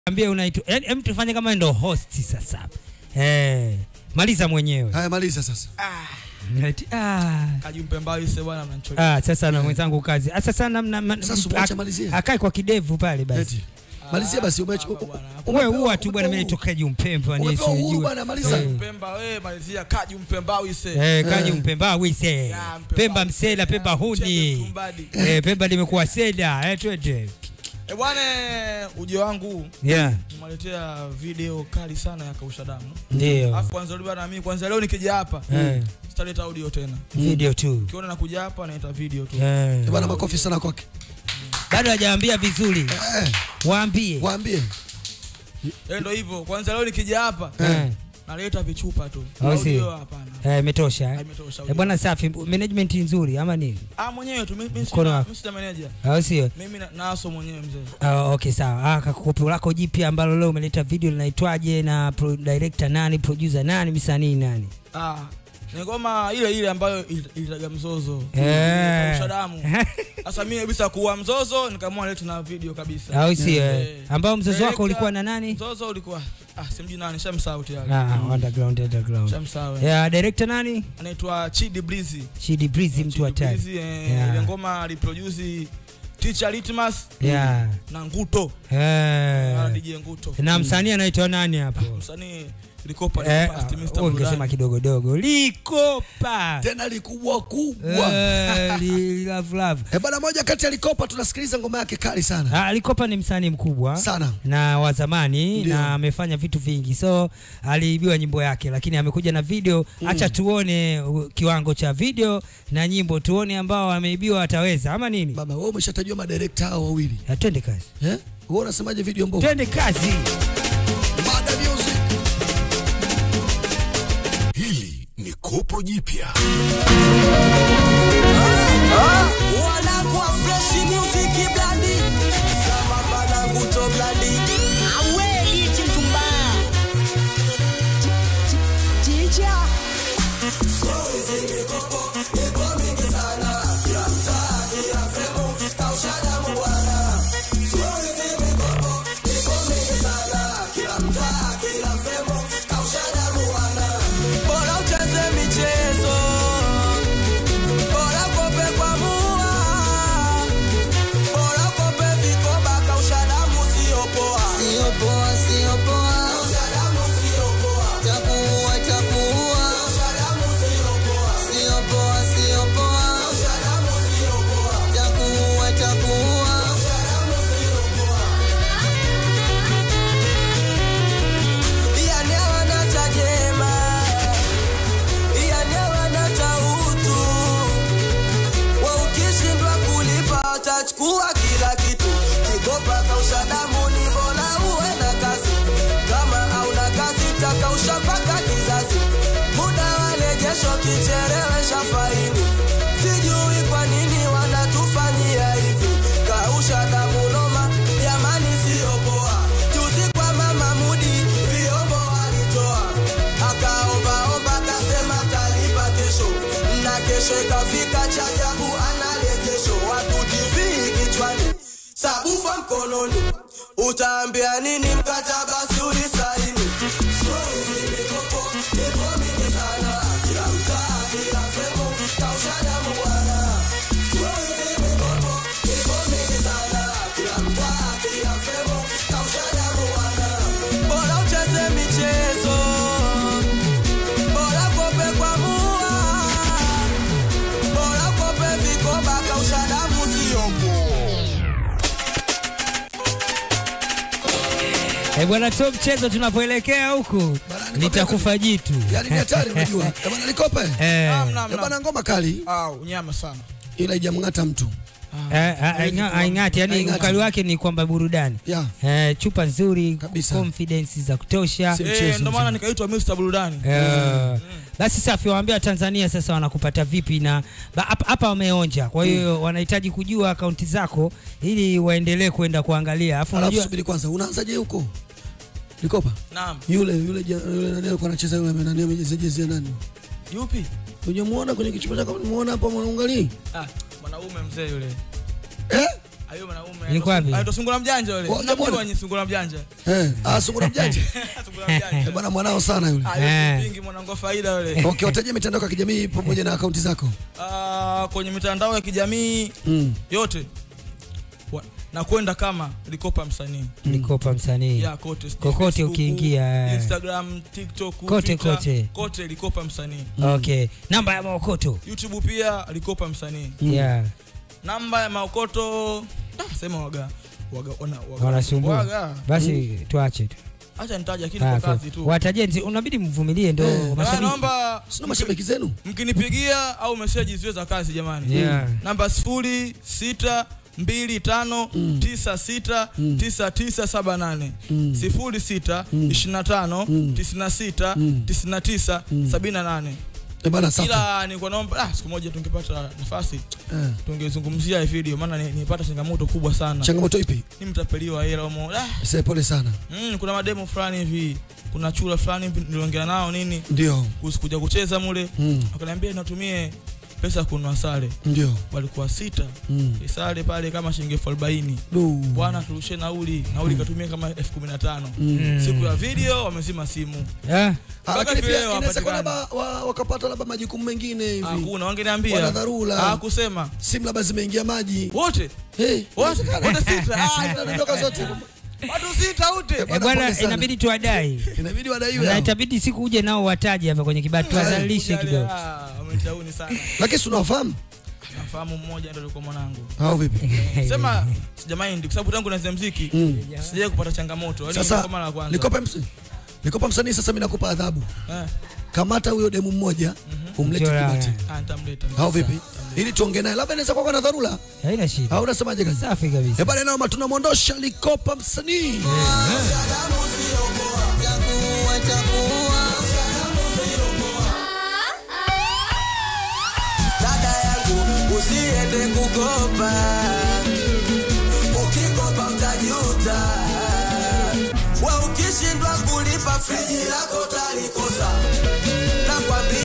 ambie unaitwa yani, hem tufanye kama ndo host sasa eh, maliza mwenyewe Haya, maliza sasa. Eti, ah. Kajumpe mbao ise bwana mnanichoka. Ah, sasa na mwenzangu kazi ah, sasa namna ma- Sasa umwache ak- malizia. akae kwa kidevu pale basi Eti. Malizia basi umeacha. Hapa bwana. wewe huwa tu bwana mimi nitoka juu mpemba ni Umepewa uhuru sijui bwana, maliza. Eh. Pemba wewe malizia Kajumpe mbao ise. Eh, kaji mpemba wise Ya, Mpemba Pemba wise. msela Pemba Chembe huni mtumbadi. eh, Pemba limekuwa seda eh, twende Eh bwana ujio wangu yeah nimwaletea video kali sana ya kausha damu. ndio Alafu kwanza leo bwana mimi kwanza leo nikija hapa eh, sitaleta audio tena. video tu Ukiona nakuja hapa naita video tu. eh. Bwana, makofi sana kwake. bado hajaambia vizuri Eh, waambie waambie. Eh ndio hivyo. Kwanza leo nikija hapa eh. naleta vichupa tu. Au si? Audio hapana. Eh, imetosha eh? Imetosha. Eh, bwana safi management nzuri ama nini Ah mwenyewe tu mimi mimi Mkono sina wako. mimi sina manager. au sio Mimi na- naso mwenyewe mzee. Ah, okay sawa ah, kakopi lako jipya ambalo leo umeleta video linaitwaje na pro, director nani producer nani msanii nani Ah, ni ngoma ile ile ambayo il- ilitaga mzozo. Eh. Kausha damu. Sasa mimi kabisa kuwa mzozo nikaamua lete na video kabisa. au sio eh? Eh. ambao mzozo wako Director, ulikuwa na nani Mzozo ulikuwa ah simjui nani shamsahau tayari. ah, underground underground Shamsahau. eh. yeah, director nani Anaitwa Chidi Breezy. Chidi Breezy mtu Chidi hatari Breezy, eh, Yeah. ile ngoma aliproduce Teacher Litmus yeah na Nguto. Ah, eh. DJ Nguto. na msanii anaitwa nani hapo Msanii Likopa eh, Past Mr. ah, ungesema Burudani. kidogo dogo likopa Tena likubwa kubwa. Eh, li- love love Eh, bwana, moja kati ya Likopa tunasikiliza ngoma yake kali sana. Ah, Likopa ni msanii mkubwa Sana. na wa zamani Ndio. na amefanya vitu vingi, so aliibiwa nyimbo yake, lakini amekuja na video. Acha tuone uh, kiwango cha video na nyimbo, tuone ambao ameibiwa wataweza ama nini. Baba, wewe umeshatajua madirekta hao wawili. Ah, Twende kazi, Eh? Wewe unasemaje video mbovu? twende kazi. Mada music. Hili ni kopo jipya. wanakuwa fresh music blandi sama bana nguto blandi aweli chimtumba Chicha bora ucheze michezo bora kope kwa mua bora kope vikoba kausha damu sio poa sio poa sio poa kausha damu sio poa takuua takuua kausha damu sio poa sio poa sio poa kausha damu sio poa takuua takuua kausha damu sio poa yani hawana cha jema yani hawana cha utu wa ukishindwa kulipa utachukua kila kitu kigopa kausha damu ni bora uwe na kazi kama hauna kazi takausha mpaka kizazi muda walejesho kichelewesha faini sijui kwa nini wanatufanyia hivi kausha damu noma jamani siyo poa juzi kwa mama mudi vyombo walitoa akaombaomba kasema talipa kesho na kesho ikafika cha ajabu analejesho watu tv kichwani sabufa mkononi utaambia nini mkataba si ulisaini Stori zimikopo, ipo mingi sana. Kila mtaa, kila sehemu, kausha damu bwana. Stori zimikopo, ipo mingi sana. Kila mtaa, kila sehemu, kausha damu bwana. Bora ucheze michezo bora kope kwa mua bora kope vikoba kausha damu sio Eh, bwana to mchezo tunapoelekea huku litakufa jitu. Yaani ni hatari unajua. Eh, bwana Likopa. Eh, Eh, Namna, bwana namna. ngoma kali Ah, unyama sana. ila haijamng'ata mtu. eh, ah, ainga- aing'ati, yani Aing'ati. ukali wake ni kwamba burudani Yeah. eh, chupa nzuri, Kabisa. confidence za kutosha Si- Eh, mchezo ndio maana mzima. nikaitwa Mr. Burudani. Eh, basi safi, waambia Tanzania sasa wanakupata vipi na ba- hapa hapa wameonja, kwa hiyo wanahitaji kujua akaunti zako ili waendelee kwenda kuangalia. Alafu Alafu unajua subiri kwanza, unaanzaje huko? Likopa. Naam. Yule yule ja- yule nani alikuwa anacheza yule nani amejeza jezi ya nani? Yupi? Unyemuona kwenye kichupa chako, unamuona hapo mwanangali? Ah, mwanaume mzee yule. Eh? Ayo mwanaume. Ilikuwa wapi? Anaitwa Sungura Mjanja yule. Wa- Unamjua jamani. ni Sungura Mjanja? Eh, ah sungura mjanja. Sungura Mjanja. Eh, Bwana mwanao sana yule. Ah, Eh. yule pingi mwanangu wa faida yule. Okay, watajie mitandao ya kijamii pamoja na akaunti zako. Ah, kwenye mitandao ya kijamii Mm. yote wa- na kwenda kama likopa msanii Nikopa msanii. ya kote sijui Kokote Facebook, ukiingia, eh. Instagram, TikTok, Kote, Twitter, kote. kote likopa msanii. Okay. Namba ya Maokoto. YouTube pia likopa msanii. Yeah. Namba ya Maokoto ah, sema waga waga wana, waga Wanasumbua. waga. Basi tuache tu. Acha nitaje lakini Ah, kwa kazi tu. Watajenti unabidi mvumilie ndo Eh, Ah, mashabiki. naomba Sina mashabiki zenu. mkinipigia au message ziwe za kazi jamani. Yeah. Namba sifuri sita mbili tano tisa sita tisa tisa saba nane sifuri sita ishirini na tano tisini na sita tisini na tisa sabini na nane Eh, bana safi. ila nilikuwa naomba ah, siku moja tungepata nafasi Eh, tungezungumzia hii video maana ni- nilipata changamoto kubwa sana changamoto ipi? ni mtapeliwa hela umo ah, Sasa pole sana. mm, kuna mademo fulani hivi kuna chura fulani hivi niliongea nao nini Ndio. kuhusu kuja kucheza mule Mm. wakaniambia natumie pesa ya kununua sare Ndio. walikuwa sita Mm. sare pale kama shilingi elfu arobaini Du. bwana turushe nauli nauli katumia kama elfu kumi na tano Mm. siku ya video wamezima simu Yeah. Ah, Mpaka Lakini vile pia inaweza kuwa hawapatikani. labda wa- wakapata labda majukumu mengine hivi. hakuna wangeniambia Wana dharura. hakusema Simu labda zimeingia maji. wote Eh, wote inawezekana. wote sita Ah, Zinadondoka zote. watu sita wote Eh, Bwana, bwana pole sana. inabidi tuwadai. Inabidi wadaiwe. Na hao. itabidi siku uje nao wataje hapa kwenye kibati tuwadhalilishe Kuja kidogo. leo, ah, wametauni sana Lakini si unawafahamu? nafahamu mmoja ndio alikuwa mwanangu Hao vipi? sema sijamaindi kwa sababu tangu naanza muziki Mm. sijawahi kupata changamoto Yaani Sasa ilikuwa mara ya kwanza nikopa msanii. Nikopa msanii sasa mimi nakupa adhabu. Eh, Kamata huyo demu mmoja umlete Mchora, kibati. eh. ah, nitamleta Hao vipi? Ili tuongee naye. Labda inaweza kuwa na dharura. Haina shida. Au unasemaje kazi? Safi kabisa. Eh bana nao tunamwondosha Likopa msanii. dada yangu usiende kukopa ukikopa utajuta we ukishindwa kulipa friji lako utalikosa nakwambia